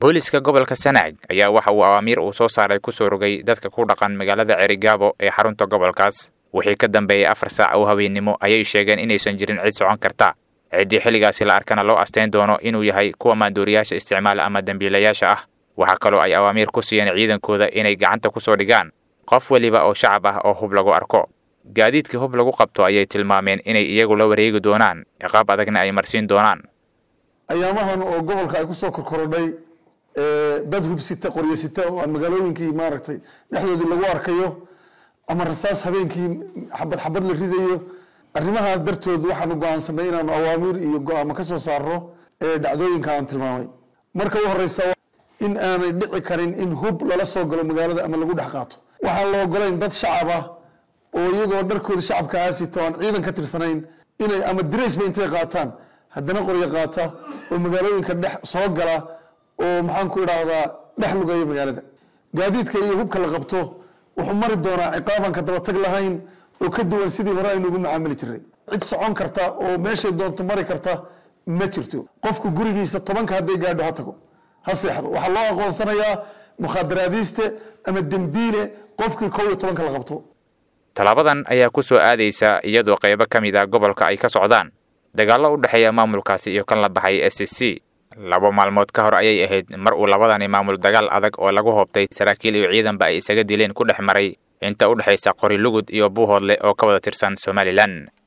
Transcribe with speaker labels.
Speaker 1: booliska gobolka sanaag ayaa waxa uu awaamiir uu soo saaray kusoo rogay dadka ku dhaqan magaalada cerigaabo ee xarunta gobolkaas wixii ka dambeeyey afar saac oo habeennimo ayay sheegeen inaysan jirin cid socon karta ciddii xilligaasi la arkana loo asteyn doono inuu yahay kuwa maandooriyaasha isticmaala ama dembiilayaasha ah waxaa kaloo ay awaamiir ku siiyeen ciidankooda inay gacanta kusoo dhigaan qof weliba oo shacab ah oo hub lagu arko gaadiidkii hub lagu qabto ayay tilmaameen inay iyagu la wareegi doonaan ciqaab adagna ay marsiin doonaan
Speaker 2: ayaamahan oo gobolka ay kusoo korkorodhay dad hubsita qoryasita oo aan magaalooyinkii maaragtay dhexdoodii lagu arkayo ama rasaas habeenkii xabad xabad la ridayo arrimahaas dartood waxaanu go-aansanay inaanu awaamiir iyo go-aamo ka soo saarno ee dhacdooyinka aan tilmaamay marka u horeysa in aanay dhici karin in hub lala soo galo magaalada ama lagu dhex qaato waxaan la ogolayn dad shacab ah oo iyagoo dharkooda shacabka aasita o aan ciidan ka tirsanayn inay ama diraysba intay qaataan haddana qoryo qaata oo magaalooyinka dhex soo gala oo maxaan ku idhaahdaa dhex lugaya magaalada gaadiidka iyo hubka la qabto wuxuu mari doonaa ciqaaban ka dabatag lahayn oo ka duwan sidii hore aynu ugu macaamili jiray cid socon karta oo meeshay doonto mari karta ma jirto qofku gurigiisa tobanka hadday gaadho ha tago ha seexdo waxaa loo aqoonsanayaa mukhaadaraadiiste ama dembiile qofkii kow iyo tobanka la qabto
Speaker 1: tallaabadan ayaa ku soo aadaysa iyadoo qaybo ka mid a gobolka ay ka socdaan dagaallo u dhexeeya maamulkaasi iyo kan la baxay s c laba maalmood ka hor ayay ahayd mar uu labadani maamul dagaal adag oo lagu hoobtay saraakiil iyo ciidanba ay isaga dileen ku dhex maray inta u dhexaysa qori lugud iyo buuhoodle oo ka wada tirsan somalilan